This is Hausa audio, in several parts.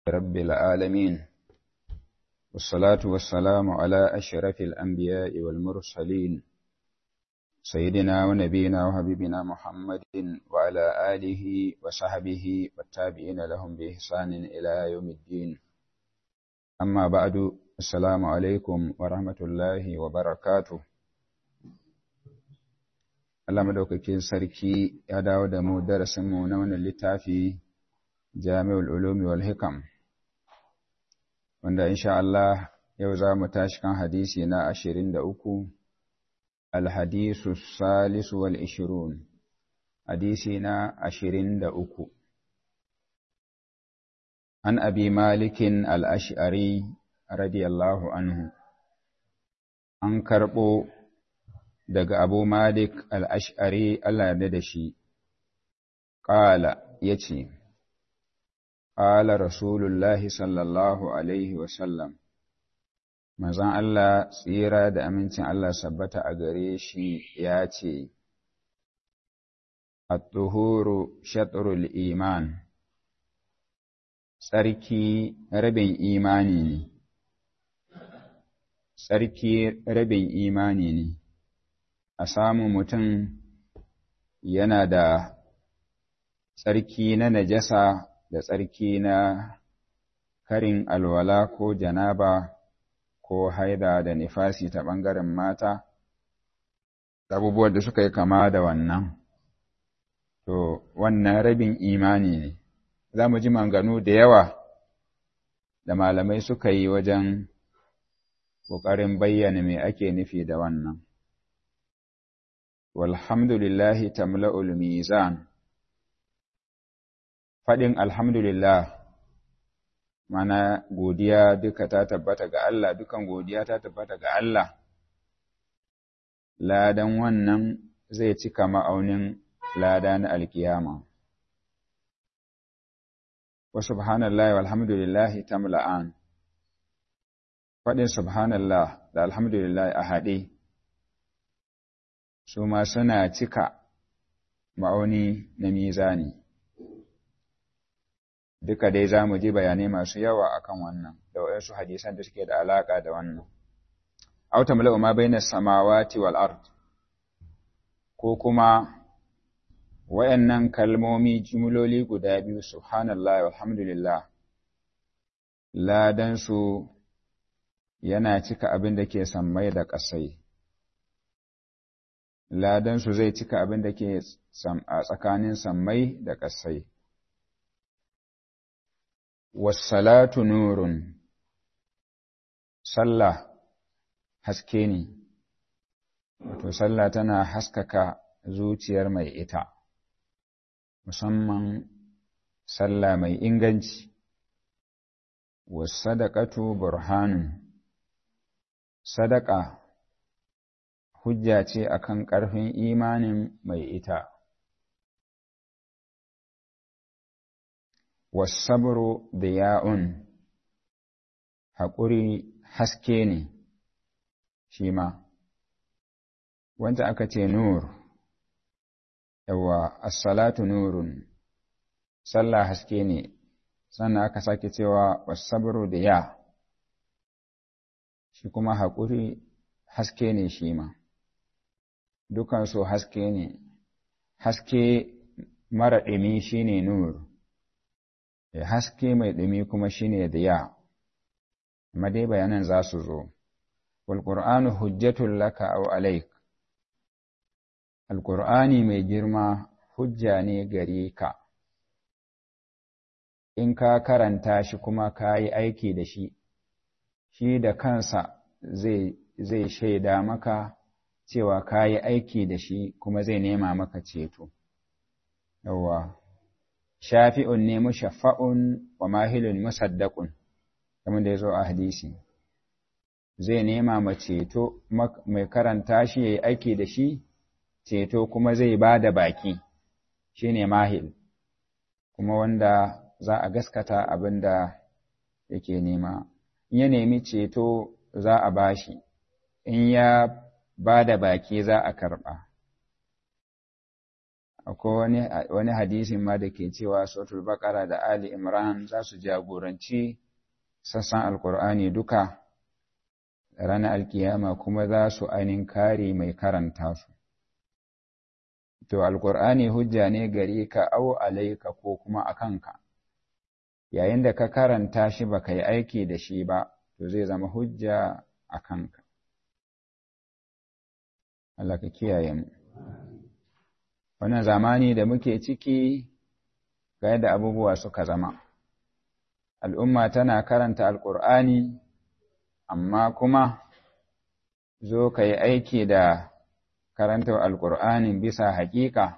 رب العالمين والصلاة والسلام على أشرف الأنبياء والمرسلين سيدنا ونبينا وحبيبنا محمد وعلى آله وصحبه والتابعين لهم بإحسان إلى يوم الدين أما بعد السلام عليكم ورحمة الله وبركاته Allah madaukakin sarki ya dawo da mu darasinmu na wannan littafi Jami'ul Ulumi wal Hikam wanda insha Allah yau za mu tashi kan hadisi na 23 Al-Hadisu Salisu wal Ishirun hadisi na 23 An Abi Malikin Al-Ash'ari radiyallahu anhu an karɓo daga Abu Malik al'ash'ari Allah yarda da shi, ƙala ya ce, ƙala Rasulullahi sallallahu Alaihi wasallam, mazan Allah tsira da amincin Allah sabbata a gare shi ya ce, At-tuhuru shatrul iman, tsarki rabin imani ne, tsarki rabin imani ne. a samu mutum yana da tsarki na najasa da tsarki na karin alwala ko janaba ko haida da nifasi ta ɓangaren mata, abubuwan da suka yi kama da wannan. To, wannan rabin imani ne, za mu ji manganu da yawa da malamai suka yi wajen ƙoƙarin bayyana me ake nufi da wannan. walhamdulillahi tamla'ul mizan faɗin alhamdulillah mana godiya duka ta tabbata ga Allah dukan godiya ta tabbata ga Allah ladan wannan zai cika ma'aunin lada na alkiyama wa subhanallahi walhamdulillahi tamla'an faɗin subhanallah da alhamdulillah a haɗe su ma suna cika ma'auni na mizani. Duka dai za mu ji bayanai masu yawa akan wannan, da waɗansu hadisan da suke da alaƙa da wannan. Auta mala'u ma bai na samawati wal ard ko kuma wayannan kalmomi jimloli guda biyu subhanallah walhamdulillah ladansu yana cika abin da ke sammai da ƙasai. ladansu zai cika abin da ke a tsakanin sammai da ƙasai. Wassalatu nurun, sallah haske ne, wato sallah tana haskaka zuciyar mai ita, musamman sallah mai inganci. Wassadaqatu burhanun, sadaka hujja ce akan ƙarfin imanin mai ita. Wasabro da ya'un, haƙuri haske ne, shi ma, wanda aka ce nur, yawa, assalatu nurun, sallah haske ne, sannan aka sake cewa wasabro da ya, shi kuma haƙuri haske ne shi ma. dukansu haske ne, haske mara ɗumi shi ne nur, haske mai ɗumi kuma shi ne diya, amma dai bayanan za su zo. Walƙur'anu hujjatun laka au alaik, Alƙur'ani mai girma hujja ne gare ka, in ka karanta shi kuma ka yi aiki da shi, shi da kansa zai shaida maka cewa ka yi aiki da shi kuma zai nema maka ceto. Yawwa, shafi'un ne mushaffa'un wa mahilun musaddaqun kamar da ya zo a hadisi. Zai nema ma ceto mai karanta shi ya yi aiki da shi, ceto kuma zai ba da baki, shi ne mahil, kuma wanda za a gaskata abin da yake nema. In ya nemi ceto za a bashi, in ya ba da baki za a karɓa. akwai wani, wani hadisin ma da ke cewa suratul baqara da ali imran za su jagoranci sassan alkur'ani duka ranar alkiyama kuma za su ainihin kare mai karanta su to alkur'ani hujja ne gare ka au alaika ko kuma a kanka yayin da ka karanta shi ba ka yi aiki da shi ba to zai zama hujja a kanka Allah ka kiyaye mu wannan zamani da muke ciki ga yadda abubuwa suka zama al'umma tana karanta alƙur'ani amma kuma zo ka yi aiki da karanta alƙur'ani bisa haƙiƙa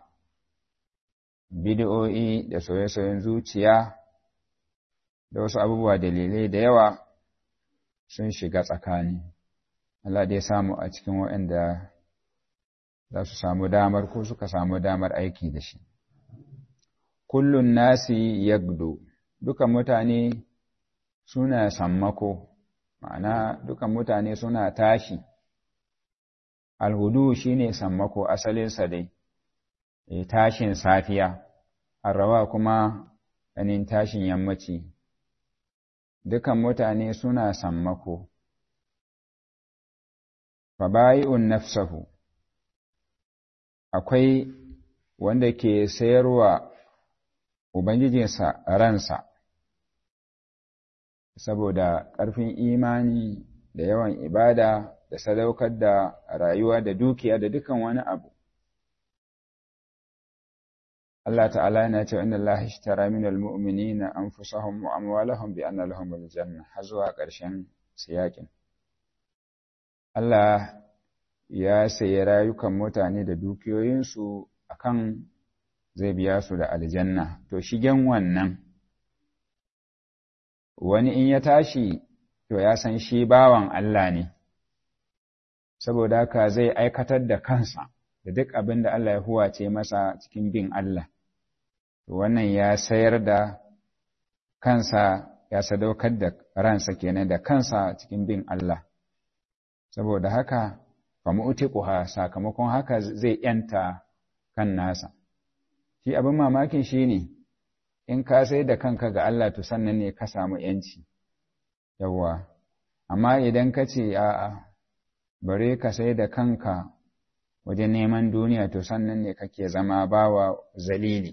bidiyo'i da soye-soyen zuciya da wasu abubuwa dalilai da yawa sun shiga tsakani Allah dai samu a cikin waɗanda za su samu damar ko suka samu damar aiki da shi. Kullun nasi yagdo, dukan mutane suna sammako, ma'ana dukan mutane suna tashi. Alhudu shi ne sammako asalinsa dai, e, tashin safiya, arrawa kuma ganin tashin yammaci. Dukan mutane suna sammako. Fabayi'un nafsahu. akwai wanda ke sayarwa Ubangijinsa ransa, saboda ƙarfin imani da yawan ibada da sadaukar da rayuwa da dukiya da dukan wani abu. Allah ta'ala yana cewa inna Allah ishtara min al-mu'minina anfusahum wa amwalahum bi anna lahum al-janna har zuwa ƙarshen siyakin. Allah ya sayi rayukan mutane da dukiyoyinsu akan zai biya su da aljanna to shigen wannan wani in ya tashi to ya san shi bawan Allah ne saboda haka zai aikatar da kansa da duk abin da Allah ya huwace masa cikin bin Allah to wannan ya sayar da kansa ya sadaukar da ransa kenan da kansa cikin bin Allah saboda haka famu'tiquha sakamakon haka zai yanta kan nasa shi abin mamakin shine in ka sai da kanka ga Allah to sannan ne ka samu yanci yawa amma idan ka ce a'a bare ka sai da kanka wajen neman duniya to sannan ne kake zama bawa zalili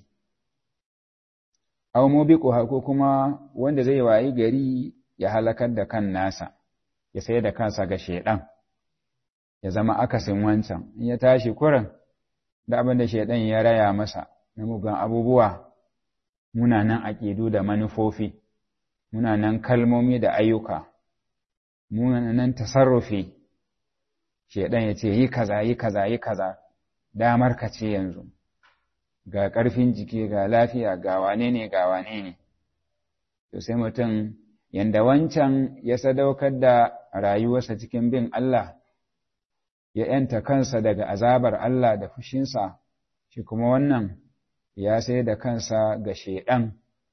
aw mubiquha ko kuma wanda zai wayi gari ya halakar da kan nasa ya sai da kansa ga shedan ya zama akasin wancan in ya tashi kurin da abin da shaidan ya raya masa na mugan abubuwa munanan aƙidu da manufofi munanan kalmomi da ayyuka munanan tasarrufi shaidan ya ce yi kaza yi kaza yi kaza damar ka ce yanzu ga ƙarfin jiki ga lafiya ga wane ne ga wane ne to sai mutum yanda wancan ya sadaukar da rayuwarsa cikin bin Allah ya ‘yanta kansa daga azabar Allah da fushinsa, shi kuma wannan ya sai da kansa ga shaiɗan,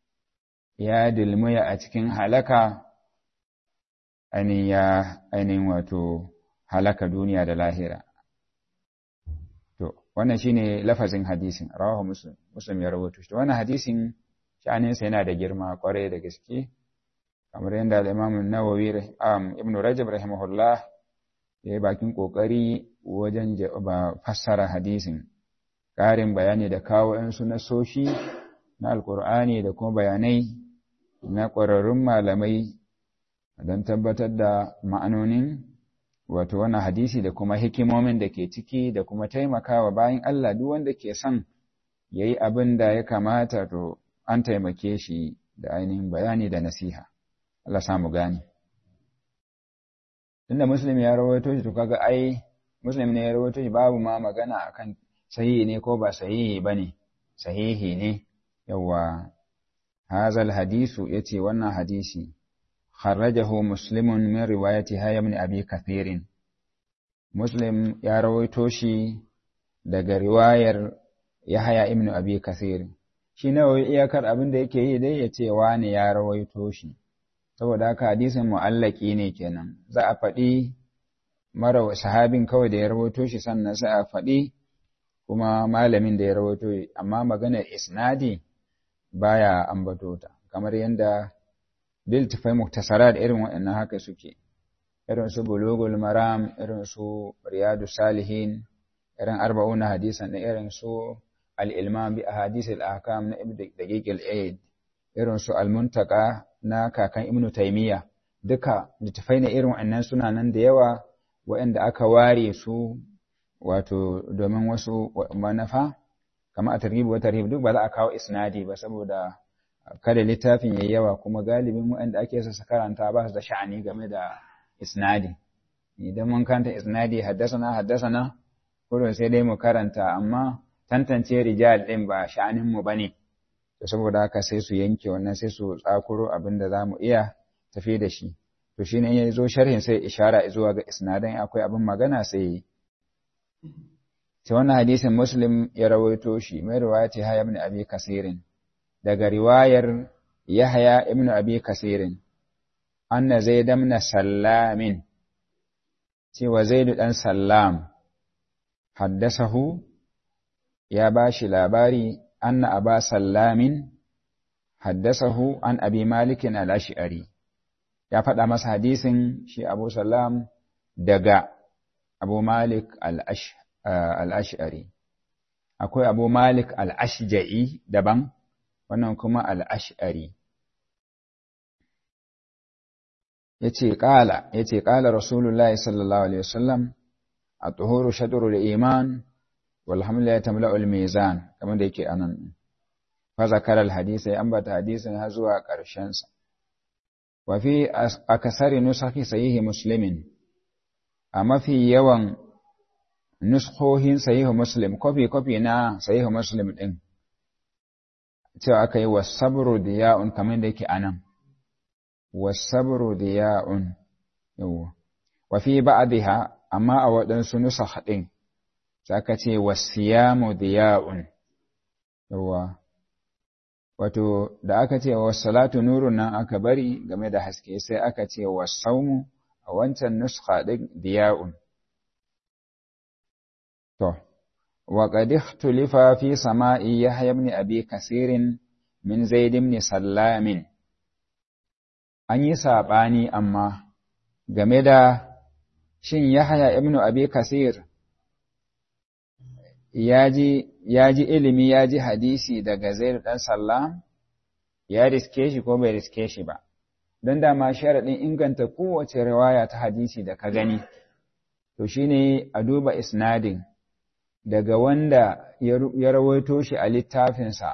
ya dilmuya a cikin halaka, ainihin ya ainihin wato halaka duniya da lahira. To, wannan shi ne lafazin hadisin, rawahu Muslim, Muslim ya rahoto shi. Wannan hadisin sha'aninsa yana da girma kwarai da gaske, kamar yadda al'imamun Nawawi Ibn Rajab rahimahullah ya yi bakin ƙoƙari wajen fassara hadisin ƙarin bayani da kawo ‘yansu na soshi na alƙur'ani da kuma bayanai na ƙwararrun malamai don tabbatar da ma'anonin wato wannan hadisi da kuma hikimomin da ke ciki da kuma taimakawa bayan Allah duk wanda ke son ya yi abin da ya kamata to an taimake shi da ainihin bayani da nasiha. Allah samu gani. tunda muslim ya rawaito shi to kaga ai muslim ne ya rawaito shi babu ma magana akan sahihi ne ko ba sahihi bane sahihi ne yawa hazal hadisu yace wannan hadisi kharrajahu muslimun min riwayati hayy ibn abi kathirin muslim ya rawaito shi daga riwayar yahya ibn abi kathir shi nawa iyakar abin da yake yi dai yace wani ya rawaito shi saboda haka hadisin mu'allaki ne kenan za a faɗi mara sahabin kawai da ya rawaito shi sannan sai a faɗi kuma malamin da ya rawaito amma maganar isnadi baya ambato ta kamar yadda bil tafai muktasarat irin waɗannan haka suke irin su bulugul maram irin su riyadu salihin irin arba'una hadisan da irin su al-ilman bi ahadith al-ahkam na ibnu daqiq al-aid irin su al-muntaka na kakan ibnu taymiya duka littafai ne irin waɗannan suna nan da yawa waɗanda aka ware su wato domin wasu manufa kama a targhib wa tarhib duk ba za a kawo isnadi ba saboda kada littafin yayi yawa kuma galibin waɗanda ake so su karanta ba su da sha'ani game da isnadi idan mun karanta isnadi haddasana haddasana kullum sai dai mu karanta amma tantance rijal din ba sha'anin mu bane to saboda haka sai su yanke wannan sai su tsakuro abin da zamu iya tafi da shi to shine in ya zo sharhin sai ishara zuwa ga isnadan akwai abin magana sai sai wannan hadisin muslim ya rawaito shi mai riwayati haya ibn abi kasirin daga riwayar yahya ibn abi kasirin anna zaid ibn sallamin cewa zaid dan sallam haddasahu ya bashi labari anna aba sallamin haddasahu an abi malikin al-ash'ari ya faɗa masa hadisin shi abu sallam daga abu malik al-ash'ari akwai abu malik al-ashja'i daban wannan kuma al-ash'ari yace qala yace qala rasulullahi sallallahu alaihi wasallam at-tuhuru shadrul iman wal hamla tamla'u al-mizan kamar da yake anan fa zakara al-hadith ya ambata hadisin har zuwa ƙarshen sa wa fi akasari nusakhi sahihi muslimin a mafi yawan nuskhohin sahihu muslim kofi kofi na sahihu muslim din cewa aka yi wasabru diya'un kamar da yake anan wasabru diya'un yawa wa fi ba'dha amma a waɗansu nusakh din aka ce wasiyamu diya'un yawa wato da aka ce wassalatu nurun nan aka bari game da haske sai aka ce wasaumu a wancan nuskha din diya'un to wa qad ikhtulifa fi sama'i yahya ibn abi kasirin min zaid ibn sallamin an yi sabani amma game da shin yahya ibn abi kasir ya ji ilimi ya ji hadisi daga zaid dan sallam ya riske shi ko bai riske shi ba don dama sharaɗin inganta kowace riwaya ta hadisi da ka gani to shine a duba isnadin daga wanda ya rawaito shi a littafinsa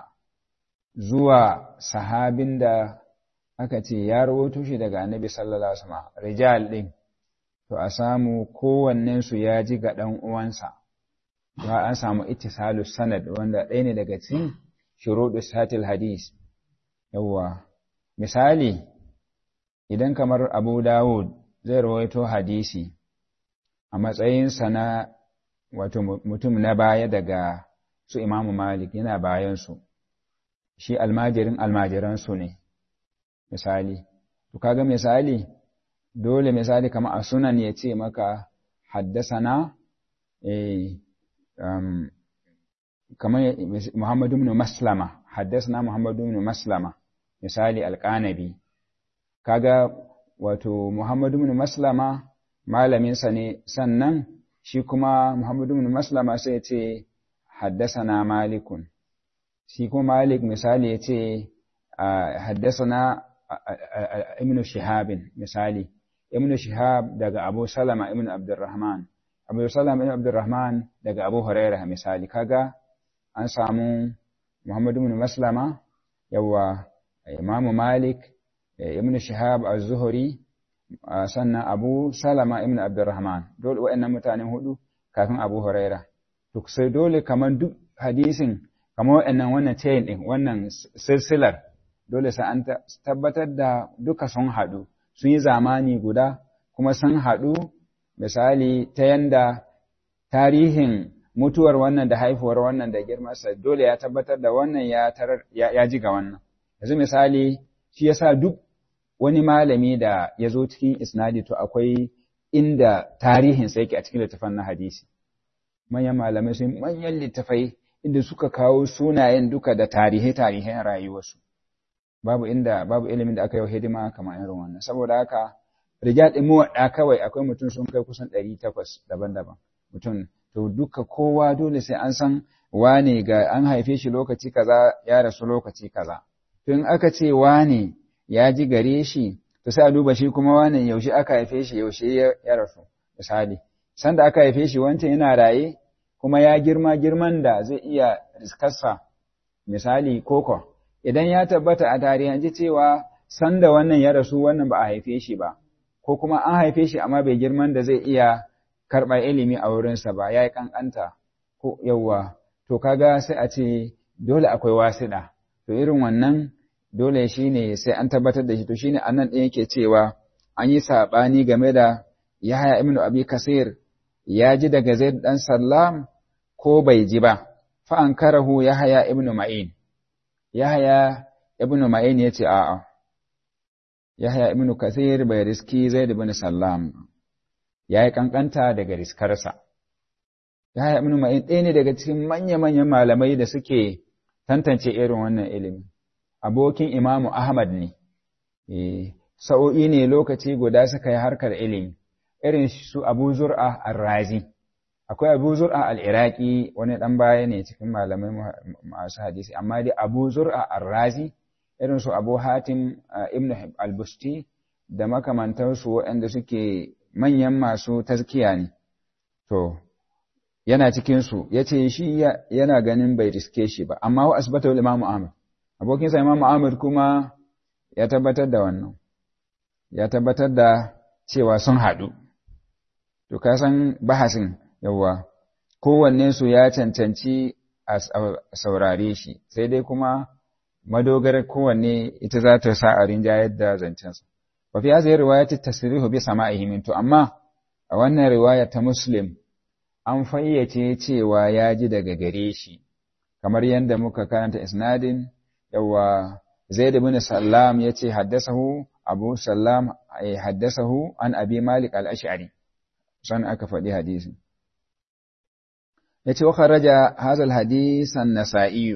zuwa sahabin da aka ce ya rawaito shi daga annabi sallallahu alaihi wasallam rijal din to a samu kowannensu ya ji ga ɗan uwansa ba an samu ittisalu sanad wanda ɗaya ne daga cikin shuruɗu satil hadis yawwa misali idan kamar Abu Dawud zai rawaito hadisi a matsayinsa na wato mutum na baya daga su Imamu Malik yana bayansu shi almajirin almajiransu ne misali to kaga misali dole misali kamar a sunan ya ce maka haddasana eh um, kamar Muhammadu ibn Maslama haddasana Muhammadu ibn Maslama misali alƙanabi kaga wato Muhammadu ibn Maslama malaminsa ne sannan shi kuma Muhammadu ibn Maslama sai ya ce haddasana Malikun shi kuma Malik misali ya ce haddasana Ibn Shihabin misali Ibn Shihab daga Abu Salama Ibn Abdurrahman Abu Salama Ibn Abdurrahman daga Abu Hurairah misali kaga an samu Muhammadu ibn Maslama yawa Imam Malik Ibn Shihab az-Zuhri sannan Abu Salama Ibn Abdurrahman dole waɗannan mutanen hudu kafin Abu Hurairah to sai dole kaman duk hadisin kamar waɗannan wannan chain din wannan silsilar dole sai an tabbatar da duka sun haɗu sun yi zamani guda kuma sun haɗu misali ta yanda tarihin mutuwar wannan da haifuwar wannan da girmarsa dole ya tabbatar da wannan ya tarar ya ji ga wannan yanzu misali shi yasa duk wani malami da ya zo cikin isnadi to akwai inda tarihin sa yake a cikin littafin na hadisi manyan malamai sun manyan littafai inda suka kawo sunayen duka da tarihe-tarihen rayuwarsu babu inda babu ilimin da aka yi hidima kamar irin wannan saboda haka rijal ɗin muwaɗa kawai akwai mutum sun kai kusan ɗari takwas daban-daban mutum to duka kowa dole sai an san wane ga an haife shi lokaci kaza ya rasu lokaci kaza to in aka ce wane ya ji gare shi to sai a duba shi kuma wane yaushe aka haife shi yaushe ya rasu misali sanda aka haife shi wancan yana raye kuma ya girma girman da zai iya riskarsa misali koko idan ya tabbata a tarihanci cewa sanda wannan ya rasu wannan ba a haife shi ba ko kuma an haife shi amma bai girman da zai iya karɓar ilimi a wurinsa ba ya yi ƙanƙanta ko yawwa to kaga sai a ce dole akwai wasiɗa to irin wannan dole shi ne sai an tabbatar da shi to shi ne a nan ɗin yake cewa an yi saɓani game da Yahaya ibn Abi Kasir ya ji daga Zaid dan Sallam ko bai ji ba fa an karahu Yahaya ibn Ma'in Yahaya ibn Ma'in yace a'a Yahaya ibn Kasir bai riski Zaid ibn Sallam yayi kankanta daga riskarsa Yahaya ibn Ma'in ɗaya ne daga cikin manya-manyan malamai da suke tantance irin wannan ilimi abokin Imamu Ahmad ne eh sa'o'i ne lokaci guda suka yi harkar ilimi irin su Abu Zur'a al-Razi akwai Abu Zur'a al-Iraqi wani dan baya ne cikin malamai masu hadisi amma dai Abu Zur'a al-Razi irin su Abu Hatim Ibn al-Busti da makamantansu waɗanda suke manyan masu tazkiya ne to yana cikin su yace shi yana ganin bai riske shi ba amma wa asbata Imam Ahmad abokin sa Imam Ahmad kuma ya tabbatar da wannan ya tabbatar da cewa sun haɗu to ka san bahasin yawa kowanne su ya cancanci a saurare shi sai dai kuma madogarar kowanne ita za ta sa a rinjayar da zancensa wa fi hadhihi riwayati tasrihu bi sama'ihi min to amma a wannan riwaya ta muslim an fayyace cewa ya ji daga gare shi kamar yadda muka karanta isnadin yawa zaid ibn sallam yace haddasahu abu sallam ay haddasahu an abi malik al-ash'ari san aka faɗi hadisin yace wa kharaja hadha al-hadith an-nasa'i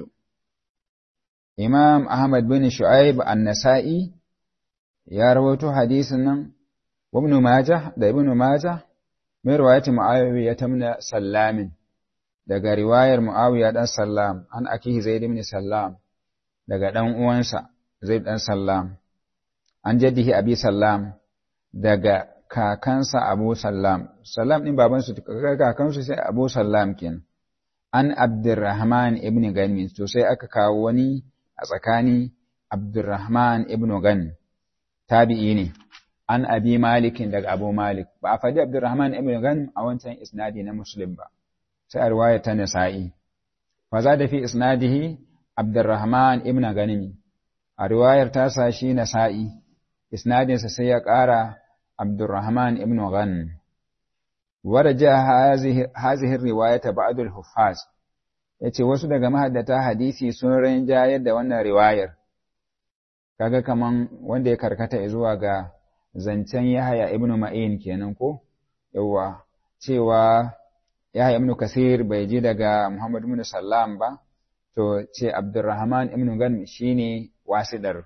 imam ahmad bin shu'aib an-nasa'i ya rawaito hadisin nan wa ibn majah da ibn majah mai riwayati muawiya tamna sallamin daga riwayar muawiya dan sallam an akihi zaid ibn sallam daga dan uwansa zaid dan sallam an jaddihi abi sallam daga kakansa abu sallam sallam din babansu kakansu sai abu sallam kenan an abdurrahman ibn ganmin to sai aka kawo wani a tsakani abdurrahman ibn gan tabi'i ne an abi malikin daga abu malik ba a faɗi abdurrahman ibn gan a wancan isnadi na muslim ba sai a riwaya ta nasa'i fa za da fi isnadihi abdurrahman ibn ganimi a riwayar tasa shi nasa'i isnadinsa sai ya ƙara Abdurrahman ibn Ghan. Waraja hazihi riwayata ba'dul huffaz yace wasu daga mahaddata hadisi sun rinjayar da wannan riwayar. Kaga kaman wanda ya karkata zuwa ga zancen Yahaya ibn Ma'in kenan ko? Yawwa cewa Yahaya ibn Kasir bai ji daga Muhammad ibn Sallam ba, to ce Abdurrahman ibn Ghan shine wasidar.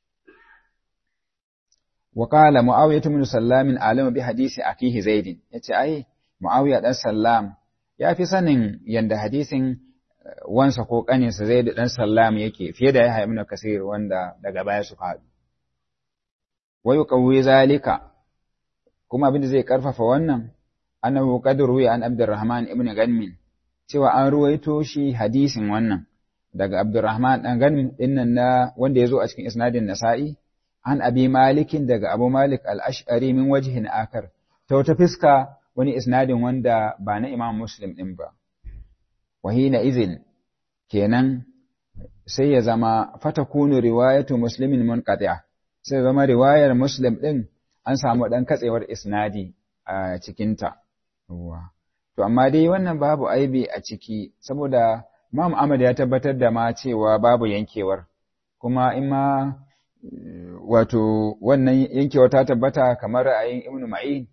وقال معاوية بن سلام عالم بحديث أخيه زيد yace ai Muawiya dan Sallam ya fi sanin yanda hadisin wansa ko kaninsa Zaid dan Sallam yake fiye da Yahya ibn Kasir wanda daga baya su faɗi wa yuqawwi zalika kuma abin da zai karfafa wannan annahu qad ruwiya an Abdurrahman ibn Ganmin cewa an ruwaito shi hadisin wannan daga Abdurrahman dan Ganmin dinnan na wanda yazo a cikin isnadin Nasa'i an abi malikin daga abu malik al'ash'ari min wajihin akar, ta wata fiska wani isnadin wanda ba na imam muslim ɗin ba. Wahina izin, kenan sai ya zama fata kunu riwayatu muslimin mun sai zama riwayar muslim ɗin an samu ɗan katsewar isnadi a cikinta. To, amma dai wannan babu aibi a ciki, saboda Imam Ahmad ya tabbatar da ma cewa babu yankewar, kuma in ma wato wannan yankewa ta tabbata kamar ra'ayin Ibn Ma'in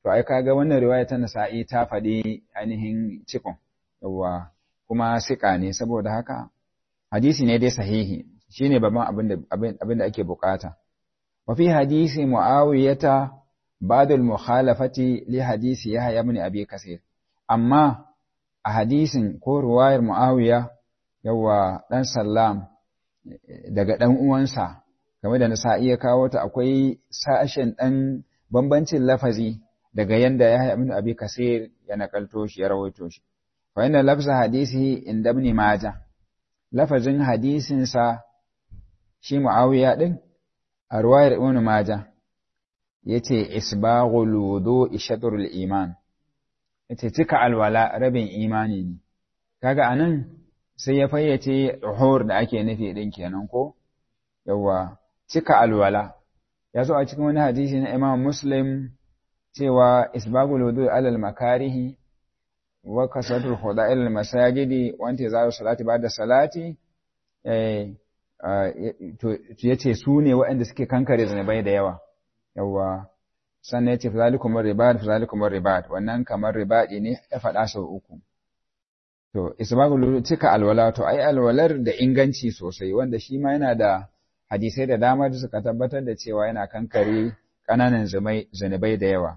to ai kaga wannan riwaya ta nasa'i ta faɗi ainihin cikon yawa kuma sika ne saboda haka hadisi ne dai sahihi shine babban abin da abin da ake bukata wa fi hadisi muawiyata ba'd al-mukhalafati li hadisi yahya ibn abi kasir amma a hadisin ko ruwayar muawiya yawa dan sallam daga dan uwansa game da nasa'i ya kawo ta akwai sashen dan bambancin lafazi daga yanda yahya ibn abi kasir ya nakalto shi ya rawaito shi fa inna lafza hadisi inda ibn majah lafazin hadisinsa shi mu'awiya ɗin a ruwayar ibn Majah yace isbaghul wudu shatrul iman yace cika alwala rabin imani ne kaga anan sai ya fayyace uhur da ake nufi din kenan ko yawa cika alwala ya zo a cikin wani hadisi na Imam Muslim cewa isbaghul wudu alal makarihi wa kasatul khuda'il al masajidi wa intizaru salati ba'da salati eh to yace su ne waɗanda suke kankare zunubai da yawa yawa sannan yace fazalikum ribat fazalikum ribat wannan kamar ribadi ne ya faɗa sau uku to isbagul cika alwala to ai alwalar da inganci sosai wanda shi ma yana da hadisai da dama da suka tabbatar da cewa yana kankare ƙananan zunubai da yawa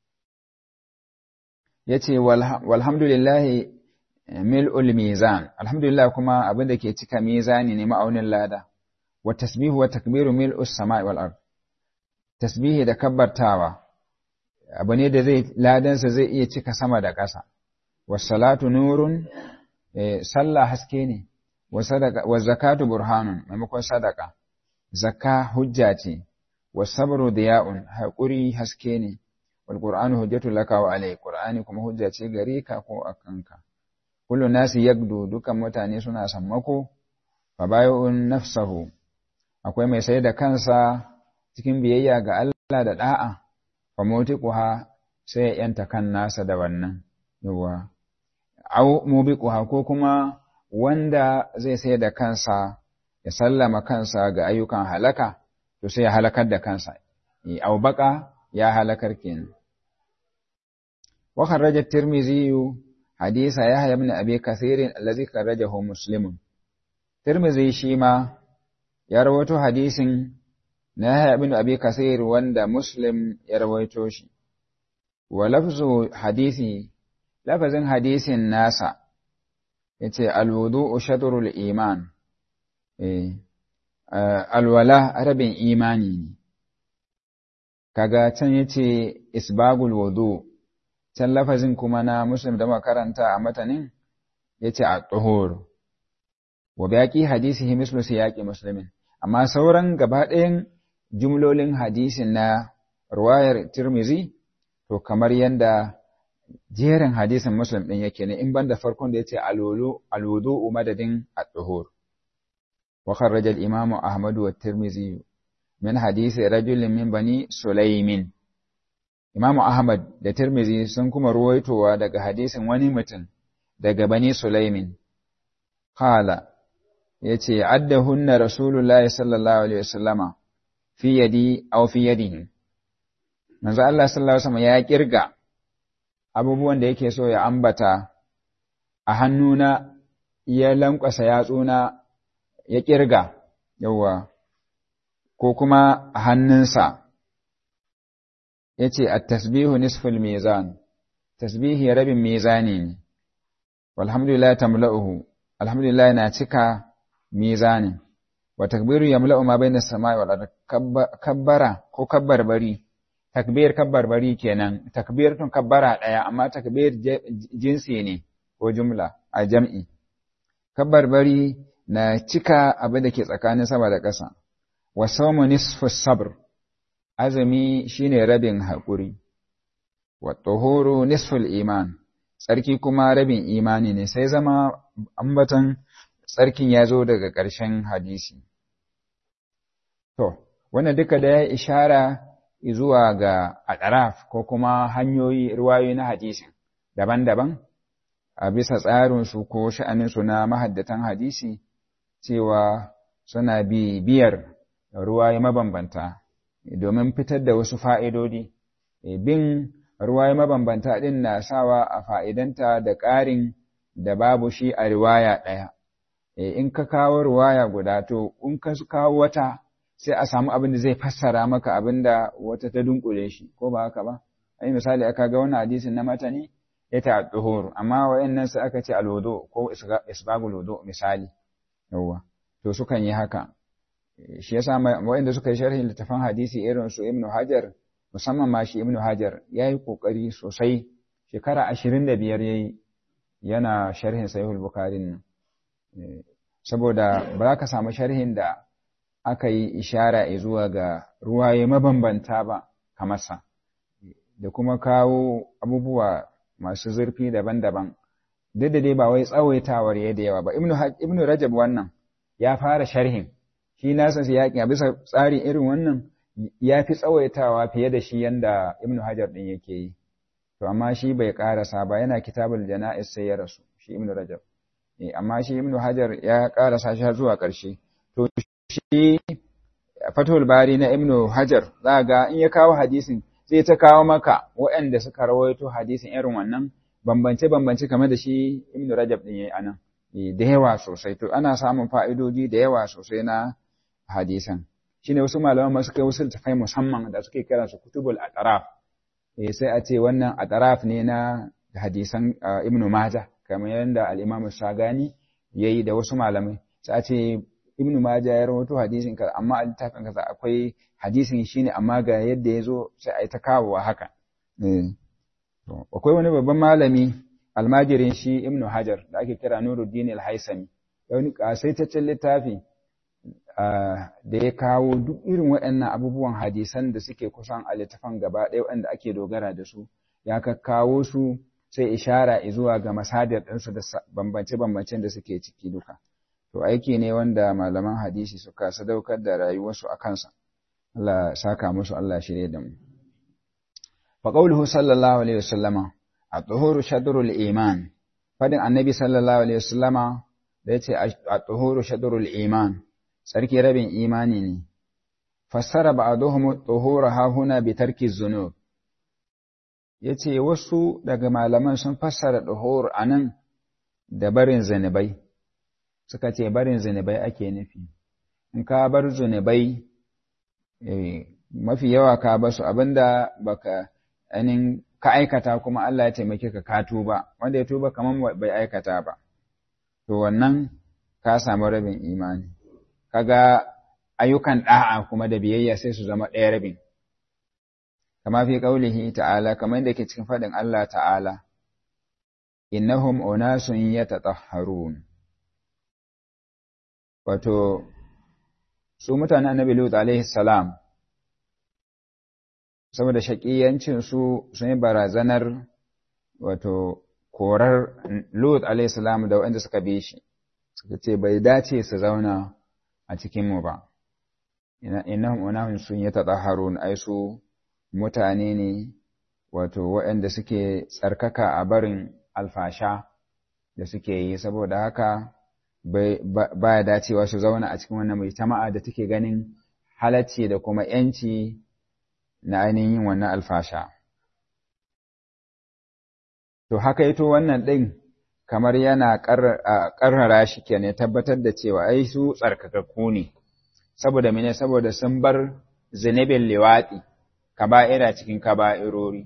yace walhamdulillahi mil'ul mizan alhamdulillah kuma abin da ke cika mizani ne ma'aunin lada wa tasbihu wa takbiru mil'us sama'i wal ard tasbihi da kabbartawa abu ne da zai ladansa zai iya cika sama da ƙasa was salatu nurun sallah haske ne wa sadaqa wa zakatu burhanun maimakon sadaka zakka hujja ce was sabru diya'un haƙuri haske ne wal qur'anu hujjatul laka wa alayk qur'ani kuma hujja ce gare ka ko akanka kullu nasi yagdu dukan mutane suna sammako fa bay'un nafsahu akwai mai sai da kansa cikin biyayya ga Allah da da'a fa mutiquha sai ya yanta kan nasa da wannan yawa au mubiquha ko kuma wanda zai sai da kansa ya sallama kansa ga ayyukan halaka to sai ya halakar da kansa au baka ya halakar kenan wa kharraja tirmidhi حديث يحيى بن أبي كثير الذي خرجه مسلم ترمذي شيما يروي حديث يحيى بن أبي كثير وند مسلم يروي شي ولفظ حديثي لفظ حديث الناس yace alwudu shatrul iman eh alwala rabin imani ne kaga can yace isbagul wudu can lafazin kuma na muslim da makaranta a matanin ya ce a tsohoro wa baƙi hadisihi mislu su yaƙi musulmin amma sauran gaba ɗayan jumlolin hadisin na ruwayar tirmizi to kamar yadda jerin hadisin muslim ɗin yake ne in banda farkon da ya ce alwudu madadin a tsohor wa kharraja al-imamu ahmadu wa tirmizi min hadisi rajulin min bani sulaimin Imamu Ahmad da Tirmizi sun kuma ruwaitowa daga hadisin wani mutum daga Bani Sulaimin. Kala, ya ce, Adda hunna Rasulullahi sallallahu Alaihi wasallama fi yadi au fi yadihi. Manzo Allah sallallahu Alaihi wasallama ya kirga abubuwan da yake so ya ambata a hannuna ya lankwasa yatsuna ya kirga, yawwa, ko kuma a hannunsa. ya ce a tasbihu nisful mizan tasbihi rabin mizani ne walhamdulillah tamla'uhu alhamdulillah na cika mizanin wa takbiru yamla'u ma bayna samai wal ard kabbara ko kabbar bari takbir kabbar bari kenan takbir tun kabbara daya amma takbir jinsi ne ko jumla a jam'i kabbar bari na cika abin da ke tsakanin sama da ƙasa wa sawmu nisfu sabr azumi shine rabin haƙuri, wa tuhuru nisful iman, tsarki kuma rabin imani ne sai zama ambatan tsarkin ya zo daga ƙarshen hadisi. To, wannan duka da ya ishara zuwa ga adaraf ko kuma hanyoyi ruwayoyi na hadisin daban-daban a bisa tsarinsu ko sha'aninsu na mahaddatan hadisi cewa suna biyar ruwaye mabambanta. domin fitar da wasu fa'idodi, bin ruwaya mabambanta din na sawa a fa'idanta da ƙarin da babu shi a riwaya ɗaya in ka kawo riwaya guda to in ka kawo wata sai a samu abin da zai fassara maka abin da wata ta dunkule shi ko ba haka ba ai misali aka ga wannan hadisin na matani ya ta duhur amma wayannan sai aka ce alwudu ko isbagul wudu misali yawa to sukan yi haka shi yasa wayanda suka yi sharhin littafin hadisi irin su ibnu hajar musamman ma shi ibnu hajar yayi kokari sosai shekara 25 yayi yana sharhin sahihul bukhari nan saboda ba za ka samu sharhin da aka yi ishara zuwa ga ruwaye mabambanta ba kamar sa da kuma kawo abubuwa masu zurfi daban-daban duk da dai ba wai tsawaitawar ya da yawa ba ibnu rajab wannan ya fara sharhin shi nasa sai yaƙi a bisa tsari irin wannan ya fi tsawaitawa fiye da shi yanda ibnu hajar din yake yi to amma shi bai karasa ba yana kitabul jana'is sai ya rasu shi ibnu rajab amma shi ibnu hajar ya karasa shi zuwa ƙarshe to shi fatul bari na ibnu hajar za ga in ya kawo hadisin zai ta kawo maka waɗanda suka rawaito hadisin irin wannan bambance bambance kamar da shi ibnu rajab din yayi anan da yawa sosai to ana samun fa'idoji da yawa sosai na hadisan shine wasu malaman masu kai wasu tafai musamman da suke kiransu kutubul ataraf sai a ce wannan ataraf ne na hadisan ibnu majah kamar yadda al-imam shagani yayi da wasu malamai sai a ce ibnu majah ya rawaito hadisin ka amma a littafin kaza akwai hadisin shine amma ga yadda ya zo sai a yi ta kawowa haka akwai wani babban malami almajirin shi ibnu hajar da ake kira nuruddin al-haisami wani kasaitaccen littafi da ya kawo duk irin waɗannan abubuwan hadisan da suke kusan a littafan gaba ɗaya waɗanda ake dogara da su ya kawo su sai ishara zuwa ga masadar ɗinsu da bambance-bambancen da suke ciki duka to aiki ne wanda malaman hadisi suka sadaukar da rayuwarsu a kansa Allah saka musu Allah shirye da mu fa qawluhu sallallahu alaihi wasallama at-tuhuru shadrul iman fadin annabi sallallahu alaihi wasallama da yace at-tuhuru shadrul iman sarki rabin imani ne fassara ba'dhum at-tuhura ha huna bi tarki zunub yace wasu daga malaman sun fassara tuhur anan da barin zanubai suka ce barin zunubai ake nufi in ka bar zunubai mafi yawa ka basu abinda baka anin ka aikata kuma Allah ya taimake ka ka tuba wanda ya tuba kaman bai aikata ba to wannan ka samu rabin imani kaga ayyukan da'a kuma da biyayya sai su zama ɗaya rabin kama fi qaulihi ta'ala kamar yadda ke cikin faɗin Allah ta'ala innahum unasun yatatahharun wato su mutanen annabi Lut alaihi salam saboda shaƙiyancin su sun yi barazanar wato korar Lut alaihi salam da waɗanda suka bi shi suka ce bai dace su zauna a cikin mu ba innahum unahum sun yatatahharun ai su mutane ne wato waɗanda suke tsarkaka a barin alfasha da suke yi saboda haka ba ya dacewa su zauna a cikin wannan mujtama'a da take ganin halacci da kuma ‘yanci na ainihin yin wannan alfasha. To, haka ito wannan ɗin kamar yana ƙarrara shi ke ne tabbatar da cewa ai su tsarkakakku ne, saboda mene saboda sun bar zunubin liwaɗi, kaba'ira cikin kaba'irori.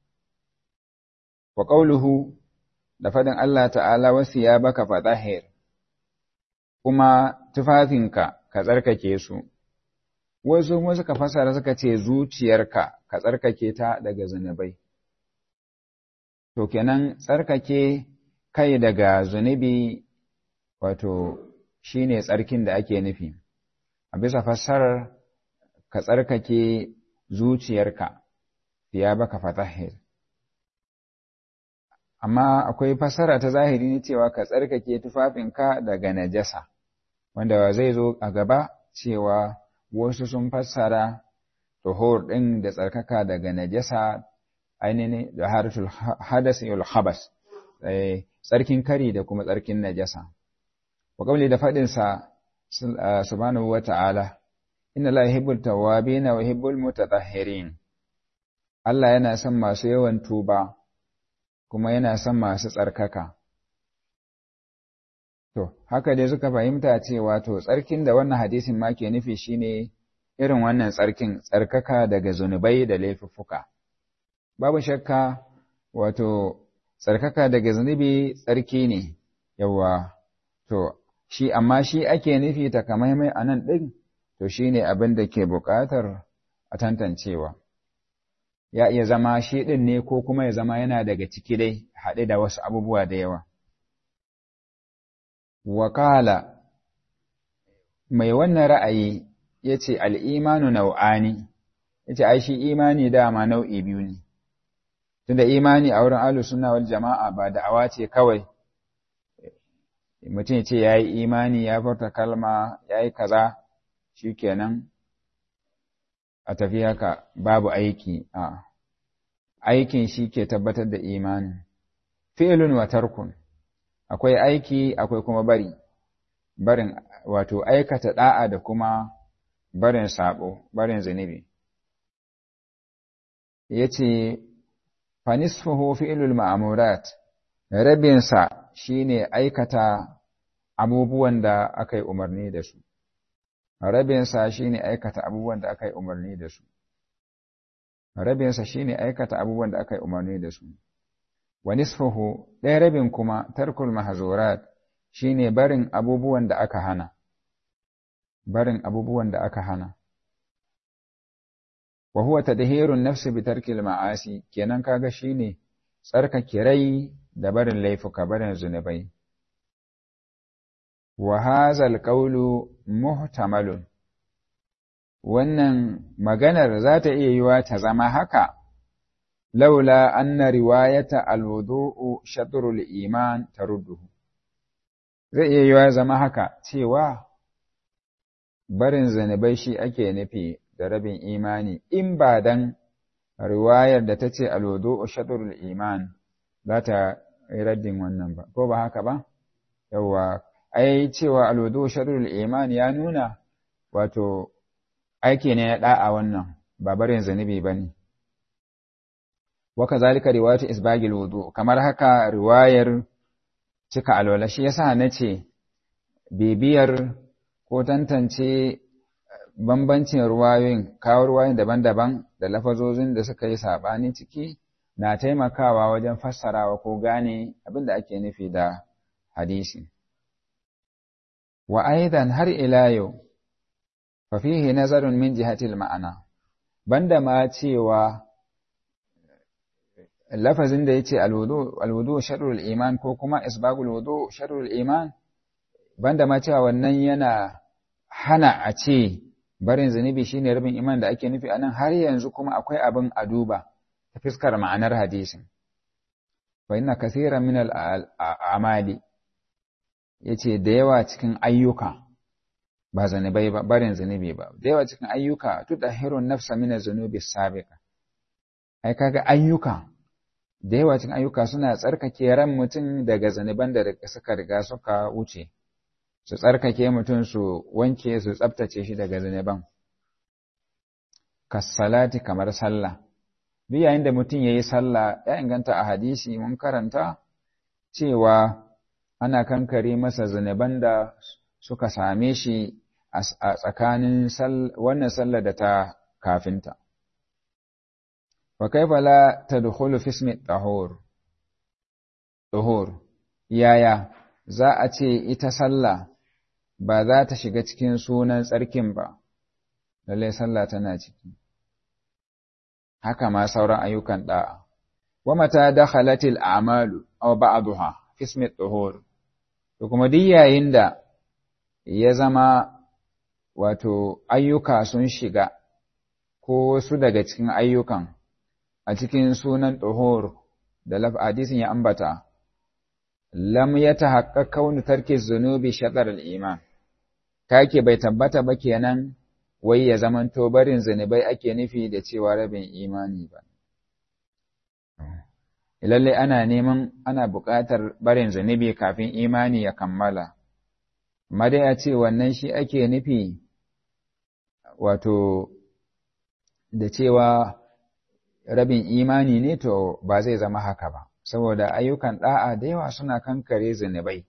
Wa ƙauluhu da faɗin Allah ta'ala wasu ya baka fatahir. kuma tufafinka ka tsarkake su, wasu kuma suka fasara suka ce zuciyarka ka tsarkake ta daga zunubai. To kenan tsarkake kai daga zunubi wato shi ne tsarkin da ake nufi, a bisa fassarar ka tsarkake zuciyarka ya baka fatahir. Amma akwai fassara ta zahiri ne cewa ka tsarkake tufafinka daga najasa. wanda zai zo a gaba cewa wasu sun fassara tuhur ɗin da tsarkaka daga najasa ainihin da harful hadas yul habas tsarkin kari da kuma tsarkin najasa wa kauli da faɗin sa subhanahu wa ta'ala inna la yuhibbul tawwabin wa yuhibbul mutatahhirin Allah yana son masu yawan tuba kuma yana son masu tsarkaka to haka dai suka fahimta cewa to tsarkin da wannan hadisin ma ke nufi shine irin wannan tsarkin tsarkaka daga zunubai da laifuffuka babu shakka wato tsarkaka daga zunubi tsarki ne yawa to shi amma shi ake nufi takamaimai a nan ɗin to shi ne abin da ke buƙatar a tantancewa ya iya zama shi ɗin ne ko kuma ya zama yana daga ciki dai haɗe da wasu abubuwa da yawa wakala mai wannan ra'ayi ya ce al'imanu nau'ani ya ce ai shi imani dama nau'i biyu ne tunda imani a wurin ahlus sunna wal jama'a ba da'awa ce kawai mutum ce yayi imani ya furta kalma yayi kaza shikenan a tafi haka babu aiki a aikin shi ke tabbatar da imani fi'lun wa tarkun akwai aiki akwai kuma bari barin wato aikata da'a da kuma barin sabo barin zunubi yace fanisfuhu fi'lul ma'murat rabinsa shine aikata abubuwan da aka yi umarni da su rabinsa shine aikata abubuwan da aka yi umarni da su rabinsa shine aikata abubuwan da aka yi umarni da su wa nisfuhu ɗaya rabin kuma tarkul mahzurat shine barin abubuwan da aka hana barin abubuwan da aka hana wa huwa tadhhirun nafsi bi tarkil ma'asi kenan kaga shine tsarkake rai da barin laifuka barin zunubai wa hadha alqawlu muhtamalun wannan maganar za ta iya yiwa ta zama haka laula anna riwayata alwudu'u shatrul iman tarudduhu zai iya yiwa zama haka cewa barin zunubai shi ake nufi da rabin imani in ba dan riwayar da ta ce alwudu'u shatrul iman za ta yi raddin wannan ba ko ba haka ba yawa ai cewa alwudu'u shatrul iman ya nuna wato aiki ne na da'a wannan ba barin zunubi bane wa kazalika riwayatu isbagil wudu kamar haka riwayar cika alwala shi yasa nace bibiyar ko tantance bambancin ruwayoyin kawo ruwayoyin daban-daban da lafazozin da suka yi saɓani ciki na taimakawa wajen fassarawa ko gane abin da ake nufi da hadisi. Wa aidan har ila yau, fa fihi nazarun min jihatil ma'ana, banda ma cewa lafazin da ya ce alwudu sharrul iman ko kuma isbagul wudu sharrul iman, banda ma cewa wannan yana hana a ce barin zunubi shine rabin iman da ake nufi anan har yanzu kuma akwai abin a duba ta fuskar ma'anar hadisin fa inna kaseeran min al-amali yace da yawa cikin ayyuka ba zanubai ba barin zunubi ba da yawa cikin ayyuka tudahirun nafsa min az-zunubi sabiqa ai kaga ayyuka da yawa cikin ayyuka suna tsarkake ran mutum daga zanuban da suka riga suka wuce su tsarkake mutum su wanke su tsabtace shi daga zunuban kassalati kamar sallah duk yayin da mutum ya yi sallah ya inganta a hadisi mun karanta cewa ana kankare masa zunuban da suka same shi a tsakanin wannan sallah da ta kafinta wa kaifa la tadkhulu fi ismi tahur tahur yaya za a ce ita sallah ba za ta shiga cikin sunan tsarkin ba, lallai sallah tana ciki. Haka ma sauran ayyukan ɗa'a. Wa mata da halatil amalu, aw ba'aduha, fismit tuhur. To kuma duk yayin da ya zama wato ayyuka sun shiga, ko wasu daga cikin ayyukan a cikin sunan tuhur da hadisin ya ambata, lam ya ta haƙa kaunu tarki zunubi shaɗar al'iman. kake bai tabbata ba kenan wai ya zamanto barin zunubai ake nufi da cewa rabin imani ba. Lalle ana neman ana buƙatar barin zunubi kafin imani ya kammala, amma dai a ce wannan shi ake nufi wato da cewa rabin imani ne to ba zai zama haka ba saboda ayyukan da'a da yawa suna kankare zunubai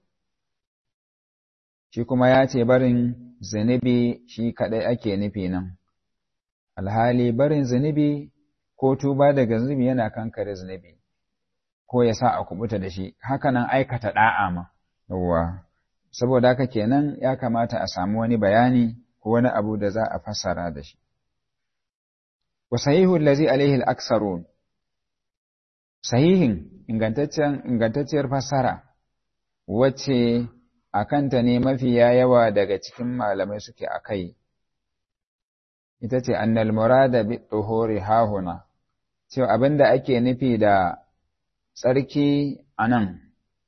shi kuma ya ce barin zunubi shi kaɗai ake nufi nan alhali barin zunubi ko tuba daga zunubi yana kankare zunubi ko ya sa a kubuta da shi hakanan aikata da'a ma yawwa saboda haka kenan ya kamata a samu wani bayani ko wani abu da za a fassara da shi wa sahihu allazi alaihi al-aksarun sahihin ingantaccen ingantacciyar fassara wacce akanta ne mafiya yawa daga cikin malamai suke akai ita ce annal murada bi tuhuri hahuna cewa abinda ake nufi da tsarki anan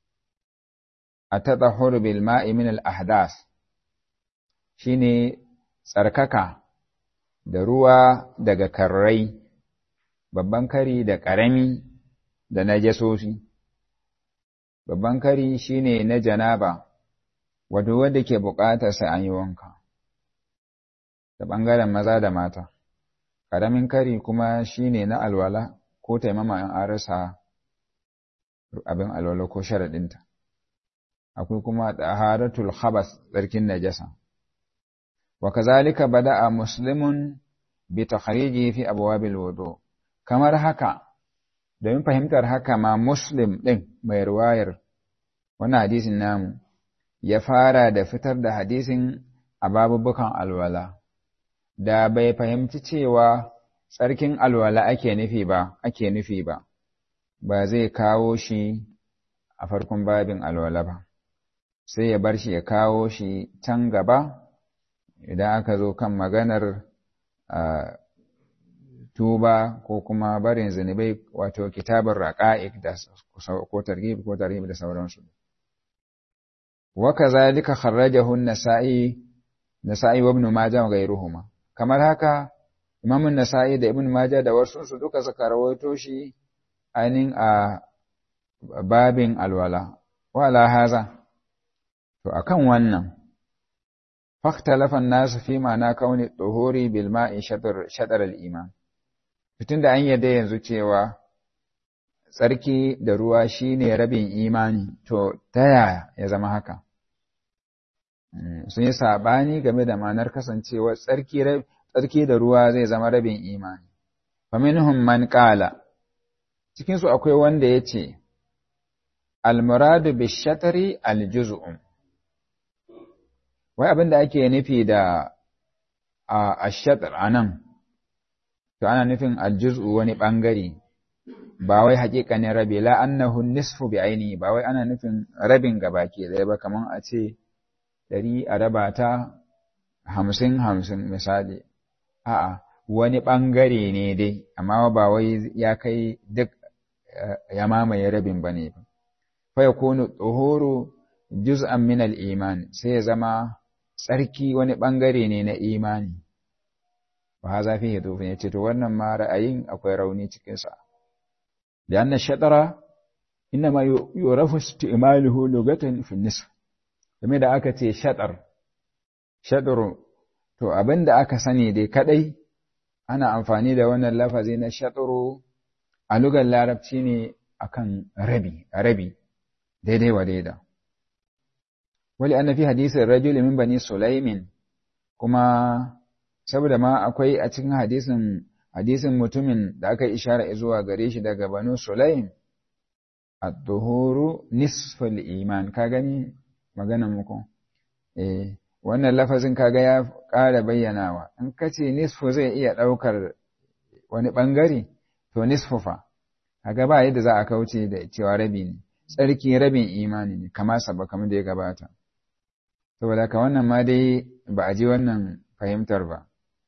a taɗahur bil ma'i min al-ahdas shine tsarkaka da ruwa daga karrai babban kari da ƙarami da najasoshi babban kari shine na janaba wato wanda ke buƙatar sai an yi wanka da ɓangaren maza da mata ƙaramin kari kuma shine na alwala ko taimama in an rasa abin alwala ko sharaɗinta akwai kuma taharatul khabas tsarkin najasa wa kazalika bada'a muslimun bi takhriji fi abwabil wudu kamar haka domin fahimtar haka ma muslim din mai riwayar wannan hadisin namu ya fara da fitar da hadisin a babubukan alwala da bai fahimci cewa tsarkin alwala ake nufi ba ake nufi ba ba zai kawo shi a farkon babin alwala ba sai ya bar shi ya kawo shi can gaba idan aka zo kan maganar tuba ko kuma barin zunubai wato kitabar raqa'iq da ko targhib ko tarhib da sauransu wa kazalika kharrajahu an-nasa'i nasa'i wa ibn majah wa ghayruhuma kamar haka imam an-nasa'i da ibn majah da wasu su duka suka rawaito shi ainin a babin alwala wala haza to akan wannan fahtalafa nasu fi ma'ana kauni tsohori bil ma'i shaɗar al'iman fitin da an yadda yanzu cewa tsarki da ruwa shine rabin imani to ta yaya ya zama haka sun yi saɓani game da ma'anar kasancewa tsarki da ruwa zai zama rabin imani faminhum man ƙala cikinsu akwai wanda ya ce almuradu bishatari aljuz'un wai abin da ake nufi da a shatar a nan to ana nufin aljuz'u wani ɓangare ba wai haƙiƙanin rabi la annahu nisfu bi ainihi ba wai ana nufin rabin gabaki ɗaya ba kamar a ce ɗari a raba ta hamsin hamsin misali a'a wani ɓangare ne dai amma ba wai ya kai duk ya mamaye rabin ba ne ba fa yakunu tsohoro juz'an min al-iman sai ya zama tsarki wani ɓangare ne na imani ba ha zafi ya tofi ya ce to wannan ma ra'ayin akwai rauni cikinsa da annan shaɗara inna ma yorafu istimaluhu lugatan fi nisf game da aka ce shaɗar shaɗaro to abin da aka sani dai kaɗai ana amfani da wannan lafazi na shaɗaro a lugar larabci ne akan rabi rabi daidai wa daida wali anna fi hadisin rajul min bani sulaimin kuma saboda ma akwai a cikin hadisin hadisin mutumin da aka ishara zuwa gare shi daga banu sulaim ad-duhuru nisful iman ka gani magana muku eh wannan lafazin kaga ya ƙara bayyanawa in kace nisfu zai iya ɗaukar wani ɓangare to nisfu fa kaga ba yadda za a kauce da cewa rabi ne tsarki rabin imani ne kama saba kamar da ya gabata saboda haka wannan ma dai ba a ji wannan fahimtar ba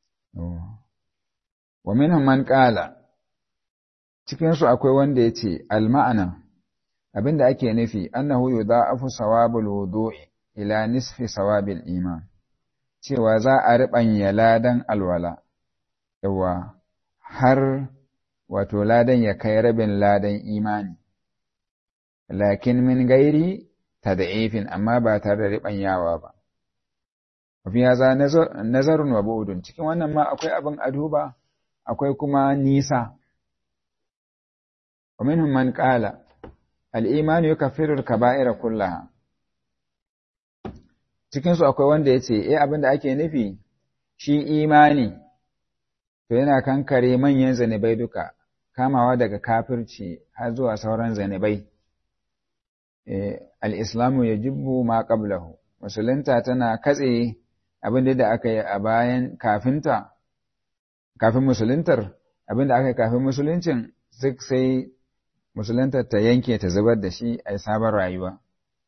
wa minhum man qala cikin su akwai wanda yace al ma'ana abinda ake nufi annahu yudha'afu sawabul wudu'i ila nisfi sawabil iman cewa za a riɓanya ladan alwala yawa har wato ladan ya kai rabin ladan imani lakin min gairi tad'ifin amma ba tare da riɓanyawa ba fi haza nazarun wa bu'udun cikin wannan ma akwai abin a duba akwai kuma nisa wa minhum man qala al-iman yukaffiru al-kaba'ira kullaha cikin su akwai wanda yace eh abinda ake nufi shi imani to yana kankare manyan zanibai duka kamawa daga kafirci har zuwa sauran zanibai al-islamu yajibu ma qablahu musulunta tana katse abin da aka yi a bayan kafinta kafin musuluntar abin da aka yi kafin musuluncin duk sai musuluntar ta yanke ta zubar da shi a sabon rayuwa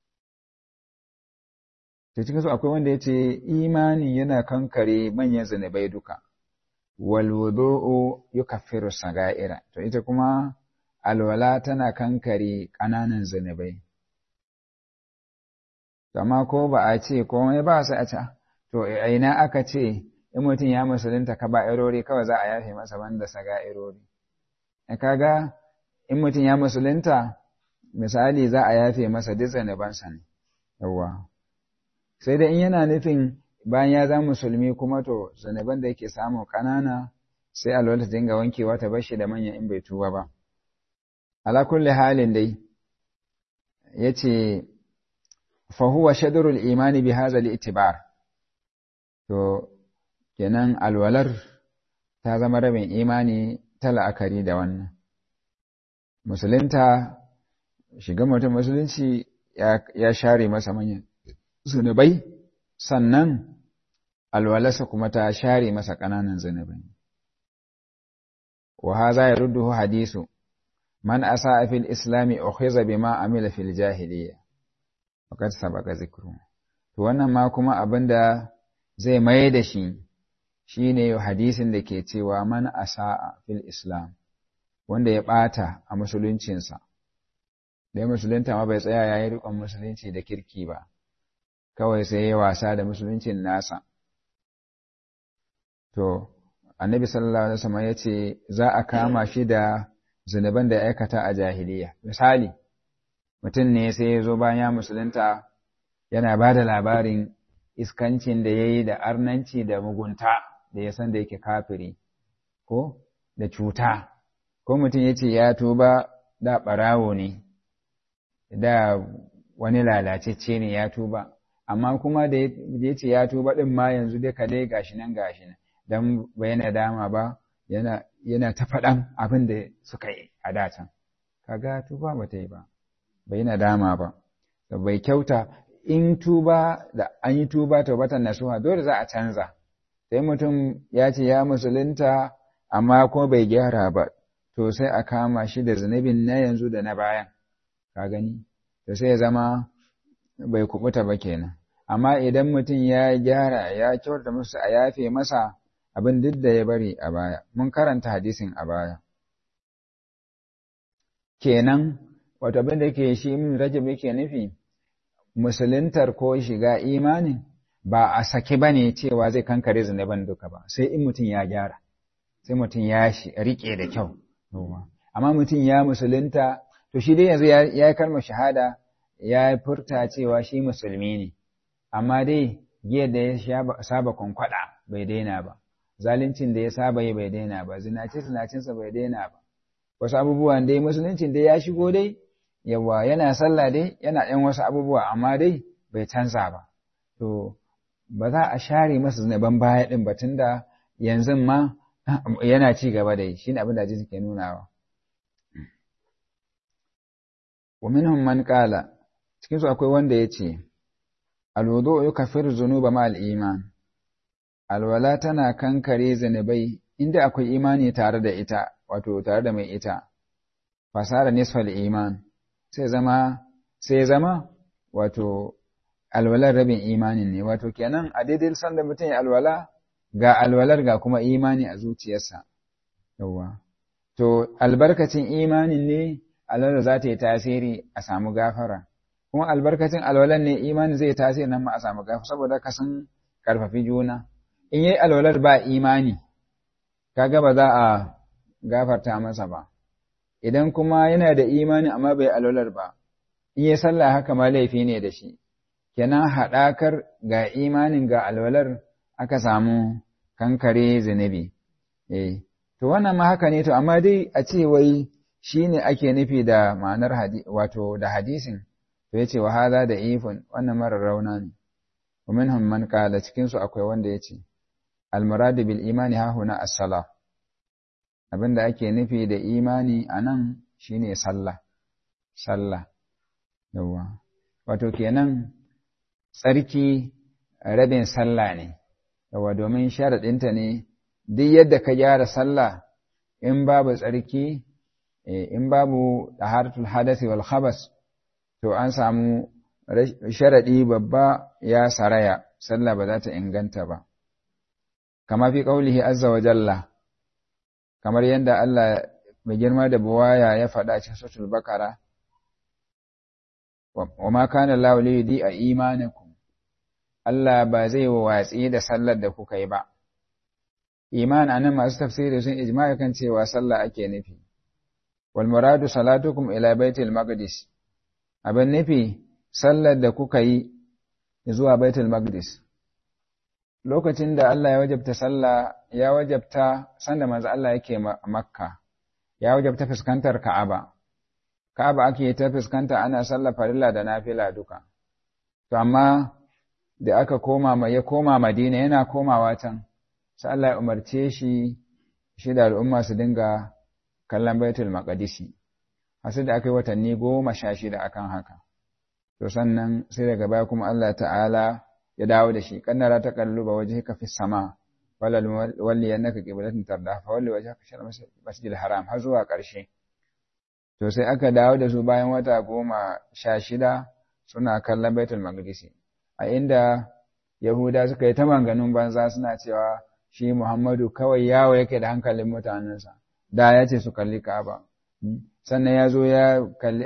ta cikin su akwai wanda ya ce imani yana kankare manyan zanabai duka wal wudu'u yukaffiru saga'ira to ita kuma alwala tana kankare ƙananan zanabai amma ko ba a ce komai ba su a ce to ina aka ce in mutum ya musulunta ka ba irori kawai za a yafe masa banda saga irori kaga in mutum ya musulunta misali za a yafe masa duk zanabansa ne yawwa sai dai in yana nufin bayan ya zama musulmi kuma to zanaban da yake samu ƙanana sai alwala ta dinga wankewa ta bashi da manyan in bai tuba ba ala kulli halin dai yace fa huwa shadrul imani bi hadha al-i'tibar to kenan alwalar ta zama rabin imani ta la'akari da wannan musulunta shiga mutum musulunci ya share masa manyan zunubai sannan alwalarsa kuma ta share masa ƙananan zunubai wa haza ya rudduhu hadisu man asa fil islami ukhiza bima amila fil jahiliyya faqad sabaqa zikru to wannan ma kuma abinda zai mai da shi shine hadisin da ke cewa man asa'a fil islam wanda ya ɓata a musuluncinsa dai musulunta ma bai tsaya ya yi riƙon musulunci da kirki ba kawai sai ya wasa da musuluncin nasa to annabi sallallahu alaihi wasallam ya ce za a kama shi da zunuban da ya aikata a jahiliya misali mutum ne sai ya zo bayan ya musulunta yana ba da labarin iskancin da ya yi da arnanci da mugunta da ya san da yake kafiri ko da cuta ko mutum ya ce ya tuba da ɓarawo ne da wani lalacecce ne ya tuba amma kuma da ya ce ya tuba ɗin ma yanzu dai ka dai gashi nan gashi nan don ba yana dama ba yana yana ta faɗan abin da suka yi a datan kaga tuba ba ta yi ba bai yana dama ba bai kyauta in tuba da an yi tuba taubatan nasuha dole za a canza sai mutum ya ce ya musulunta amma kuma bai gyara ba to sai a kama shi da zunubin na yanzu da na bayan ka gani to sai ya zama bai kubuta ba kenan amma idan mutum ya gyara ya kyauta musu a yafe masa abin duk da ya bari a baya mun karanta hadisin a baya kenan wato abin da ke shi min rajab yake nufi musuluntar ko shiga imanin ba a saki ba ne cewa zai kankare zunuban duka ba sai in mutum ya gyara sai mutum ya riƙe da kyau amma mutum ya musulunta to shi dai yanzu ya yi kalmar shahada ya furta cewa shi musulmi ne amma dai giyar da ya saba kwankwada bai daina ba zaluncin da ya saba yi bai daina ba zinace zinacinsa bai daina ba wasu abubuwan dai musuluncin dai ya shigo dai yawa yana sallah dai yana ɗan wasu abubuwa amma dai bai canza ba to ba za a share masa zunuban baya ɗin ba tunda yanzu ma yana ci gaba da yi shi ne abin da hadisi ke nunawa wa minhum man qala cikin su akwai wanda ya ce alwudu yukaffiru dhunuba ma al-iman alwala tana kankare zunubai inda akwai imani tare da ita wato tare da mai ita fasara nisfal iman sai zama sai zama wato alwalar rabin imanin ne wato kenan a daidai sanda mutum ya alwala ga alwalar ga kuma imani a zuciyarsa yawa to albarkacin imanin ne alwalar za ta yi tasiri a samu gafara kuma albarkacin alwalar ne imanin zai tasiri nan ma a samu gafara saboda ka sun karfafi juna in yi alwalar ba imani kaga ba za a gafarta masa ba idan kuma yana da imani amma bai alwalar ba in yi sallah haka ma laifi ne da shi kenan haɗakar ga imanin ga alwalar aka samu kankare zunubi eh to wannan ma haka ne to amma dai a ce wai shine ake nufi da ma'anar wato da hadisin to yace wa hadha da ifun wannan marar rauna ne wa minhum man qala cikin su akwai wanda yace al murad bil imani ha huna as-salah abinda ake nufi da imani anan shine sallah sallah yawa wato kenan tsarki rabin sallah ne yawa domin sharaɗinta ne duk yadda ka gyara sallah in babu tsarki in babu taharatul hadasi wal khabas to an samu sharaɗi babba ya saraya sallah ba za ta inganta ba kama fi qaulihi azza wa jalla kamar yadda Allah mai girma da buwaya ya faɗa cikin suratul bakara wa ma kana Allah li yudi a imanakum Allah ba zai watsi da sallar da kuka yi ba iman anan masu tafsiri sun ijma'i kan cewa sallah ake nufi wal muradu salatukum ila baitul maqdis abin nufi sallar da kuka yi zuwa baitul maqdis lokacin da Allah ya wajabta sallah ya wajabta sanda manzo Allah yake makka ya wajabta fuskantar ka'aba ka'aba ake ta fuskanta ana sallar farilla da nafila duka to amma da aka koma ya koma madina yana komawa can sai Allah ya umarce shi shi da al'umma su dinga kallon baitul maqdisi hasu da aka yi watanni goma sha shida akan haka to sannan sai daga baya kuma Allah ta'ala ya dawo da shi kannara ta kalluba wajhika fi sama wala walli annaka qiblatan tarda fa walli wajhaka shar masjidil haram har zuwa ƙarshe to sai aka dawo da su bayan wata goma sha shida suna kallon baitul maqdisi a inda yahuda suka yi ta manganun banza suna cewa shi muhammadu kawai yawo yake da hankalin mutanensa da ya ce su kalli ka'aba sannan ya zo ya kalli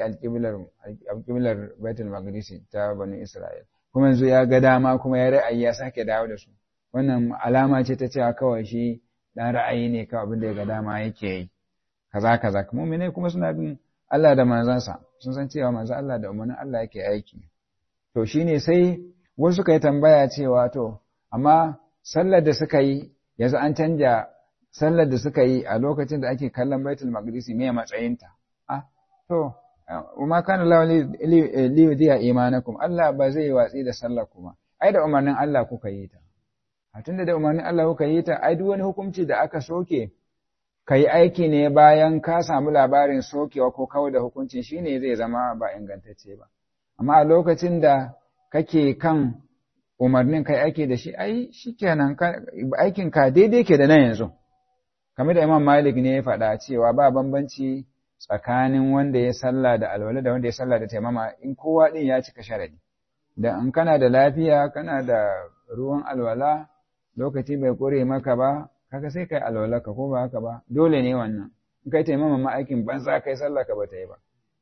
alƙiblar baitul maqdisi ta bani isra'il kuma yanzu ya ga dama kuma ya ra'ayi ya sake dawo da su wannan alama ce ta cewa kawai shi dan ra'ayi ne kawai abin da ya ga dama yake yi kaza kaza mu'mine kuma suna bin Allah da manzansa sun san cewa manzon Allah da umarnin Allah yake aiki to shine sai wasu suka yi tambaya cewa to amma sallar da suka yi yanzu an canja sallar da suka yi a lokacin da ake kallon baitul maqdisi me matsayinta ah to kuma kana Allah li yudiya imanakum Allah ba zai watsi da sallar kuma ai da umarnin Allah kuka yi ta a tunda da umarnin Allah kuka yi ta ai duk wani hukunci da aka soke ka yi aiki ne bayan ka samu labarin sokewa ko kawai da hukuncin shine zai zama ba ingantacce ba amma a lokacin da kake kan umarnin kai aiki da shi ai shikenan aikin ka daidai ke da nan yanzu kamar da Imam Malik ne ya faɗa cewa ba bambanci tsakanin wanda ya sallah da alwala da wanda ya sallah da taimama in kowa din ya cika sharadi da in kana da lafiya kana da ruwan alwala lokaci bai kore maka ba kaga sai kai alwala ka ko ba haka ba dole ne wannan in kai taimama ma aikin banza kai sallah ka bata yi ba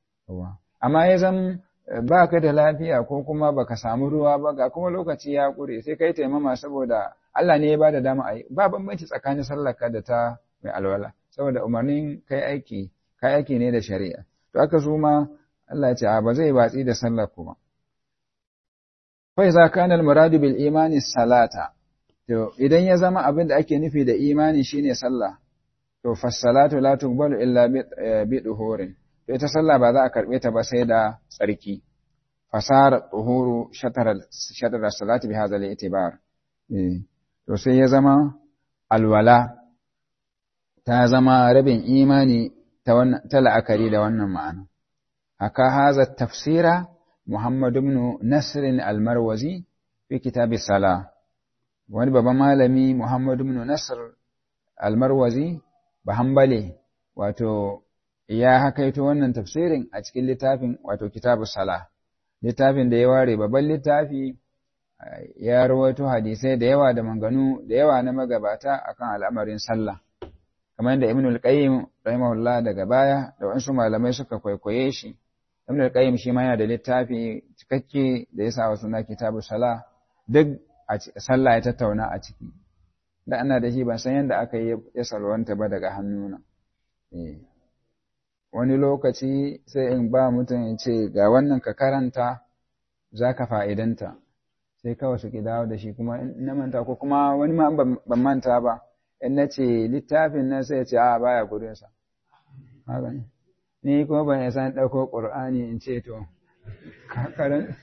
amma ya zan ba ka da lafiya ko kuma baka samu ruwa ba ga kuma lokaci ya kure sai kai taimama saboda Allah ne ya bada dama a yi ba bambanci tsakanin sallarka da ta mai alwala saboda umarnin kai aiki kai aiki ne da shari'a to aka zo ma Allah ya ce a ba zai watsi da sallar kuma fa iza kana al-muradu bil imani salata to idan ya zama abin da ake nufi da imani shine sallah to fa salatu la tuqbalu illa bi duhurin to ita sallah ba za a karbe ta ba sai da tsarki fasara tuhuru shatara shatara salati bi hadha al-i'tibar to sai ya zama alwala ta zama rabin imani ta la'akari da wannan ma'ana. Haka haza tafsira Muhammadu ibn Nasirin almarwazi fi kitabi sala. Wani babban malami Muhammadu ibn Nasir almarwazi ba hambale wato ya hakaito wannan tafsirin a cikin littafin wato kitabu sala. Littafin da ya ware babban littafi ya rawaito hadisai da yawa da manganu da yawa na magabata akan al'amarin sallah kamar yadda Ibn al-Qayyim rahimahullah daga baya da wasu malamai suka kwaikwaye shi Ibn al-Qayyim shi ma yana da littafi cikakke da ya sa wa suna kitabu sala duk a sallah ya tattauna a ciki da ana da shi ban san yadda aka yi ya salwanta ba daga hannuna wani lokaci sai in ba mutum ya ce ga wannan ka karanta za ka fa'idanta sai kawai su dawo da shi kuma na manta ko kuma wani ma ban manta ba in na ce littafin nan sai ya ce a baya gudunsa ni kuma ban san ɗauko ƙur'ani in ce to kakarin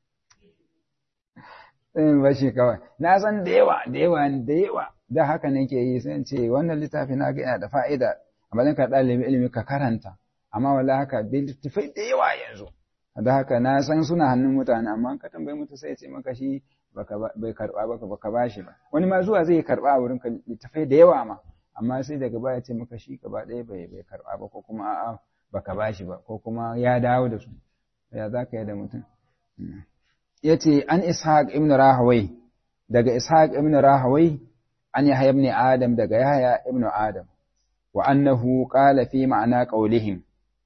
in bashi kawai na san da yawa da yawa da yawa da haka nake yi sai ce wannan littafi na ga yana da fa'ida amma zan ka ɗalibi ilimi ka karanta amma wala haka littafai da yawa yanzu da haka na san suna hannun mutane amma ka tambayi mutu sai ce maka shi bai karba baka baka bashi ba wani ma zuwa zai karba a wurin ka littafai da yawa ma amma sai daga baya ce maka shi gaba ɗaya bai bai karba ba ko kuma a'a baka bashi ba ko kuma ya dawo da su ya za ka yi da mutum ya ce an ishaq ibn rahawai daga ishaq ibn rahawai an yahya ibn adam daga yahya ibn adam wa annahu qala fi ma'ana qawlihim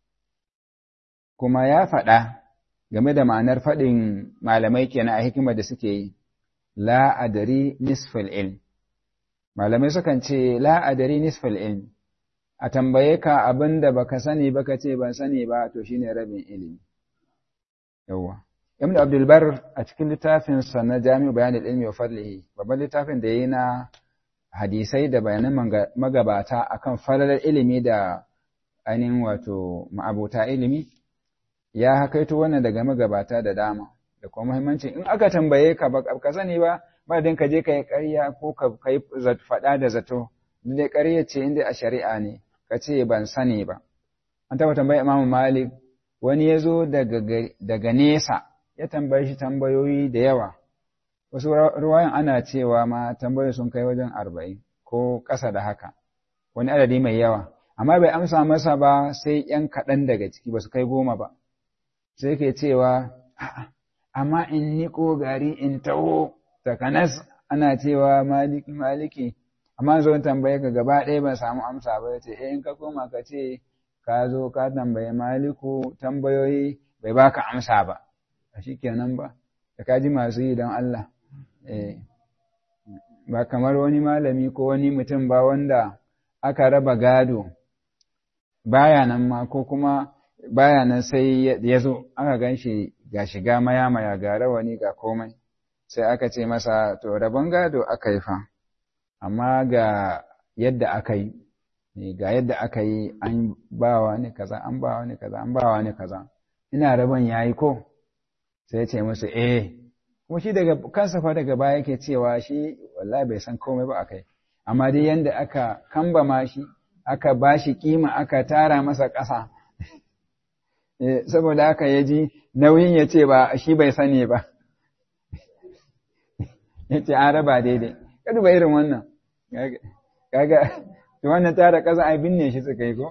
kuma ya faɗa game da ma'anar faɗin malamai kenan a hikimar da suke yi la adari nisfal ilm malamai sukan ce la adari nisfal ilm a tambaye ka abin da baka sani baka ce ban sani ba to shine rabin ilimi yawa ibn abdul bar a cikin littafin sa na jami'u bayan ilmi wa fadlihi babban littafin da yayi na hadisai da bayanan magabata akan falalar ilimi da ainihin wato ma'abota ilimi ya hakaito wannan daga magabata da dama da kuma muhimmancin in aka tambaye ka ba ka sani ba ba din ka je ka yi ƙarya ko ka yi faɗa da zato dai ƙarya ce inda a shari'a ne ka ce ban sani ba an taɓa tambayi imamu malik wani ya zo daga nesa ya tambaye shi tambayoyi da yawa wasu ruwayan ana cewa ma tambayoyi sun kai wajen arba'in ko ƙasa da haka wani adadi mai yawa amma bai amsa masa ba sai ‘yan kaɗan daga ciki ba su kai goma ba sai ke cewa amma in niko gari in taho takanas ana cewa maliki maliki amma zo tambaye ka gaba ɗaya ban samu amsa ba ce eh in ka koma ka ce ka zo ka tambaye maliku tambayoyi bai baka amsa ba a kenan ba da ka ji masu yi don Allah ba kamar wani malami ko wani mutum ba wanda aka raba gado baya nan ma ko kuma baya nan sai ya zo aka gan shi ga shiga maya-maya ga rawani ga komai sai aka ce masa to rabon gado aka yi fa amma ga yadda aka yi ga yadda aka yi an bawa ni kaza an bawa ni kaza an bawa ni kaza ina rabon yayi ko sai ya ce musu eh kuma shi daga kansa fa daga baya yake cewa shi wallahi bai san komai ba akai amma dai yanda aka kambama shi aka bashi kima aka tara masa ƙasa saboda haka ya ji nauyin ya ce ba shi bai sani ba ya ce an raba daidai kada ba irin wannan kaga to wannan tara ƙasa ai binne shi suka yi ko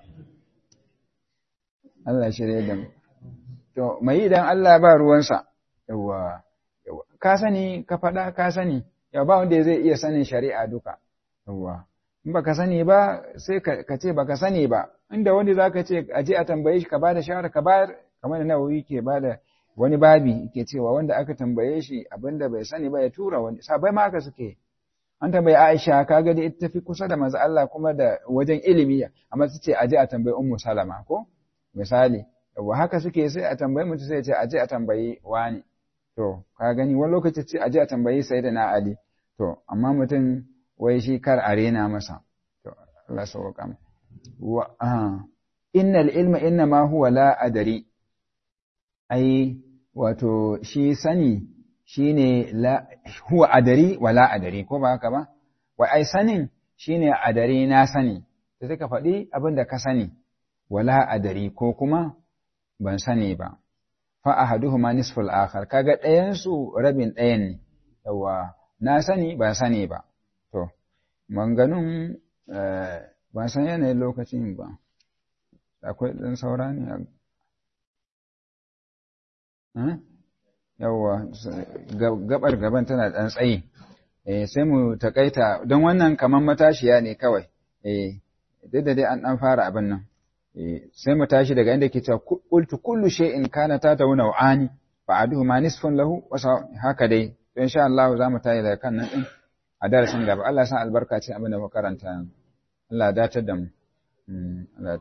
Allah shirye da mu to mai idan Allah ba ruwansa yawa ka sani ka faɗa ka sani ya ba wanda zai iya sanin shari'a duka yawa in baka sani ba sai ka ce baka sani ba inda wani zaka ce a je a tambaye shi ka bada shawara ka bayar kamar da nawawi ke bada wani babi ke cewa wanda aka tambaye shi abinda bai sani ba ya tura wani sabai ma haka suke an tambayi Aisha kaga da ita tafi kusa da manzo Allah kuma da wajen ilimi amma su ce a je a tambayi Ummu Salama ko misali yawa haka suke sai a tambayi mutum sai ya ce a je a tambayi wani to ka gani wani lokaci ce a je a tambayi Sayyidina Ali to amma mutum wai shi kar a rena masa to Allah sauka mu wa innal ilma inna ma huwa la adari ai wato shi sani shine la huwa adari wa la adari ko ba haka ba wai ai sanin shine adari na sani sai suka faɗi abin da ka sani wala adari ko kuma ban sani ba fa ahaduhuma nisful akhar kaga ɗayan su rabin ɗayan ne yawa na sani ban sani ba to manganun ban san yanayin lokacin ba akwai ɗan saura ne yawwa gabar gaban tana ɗan tsayi sai mu takaita don wannan kamar matashiya ne kawai duk da dai an ɗan fara abin nan sai mu tashi daga inda ke cewa qultu kullu shay'in kana ta tauna wa'ani fa aduhu ma nisfun lahu wasa haka dai to insha Allah za mu tashi daga kan nan din a darasin gaba Allah san albarka ce abin da muka karanta Allah ya datar da mu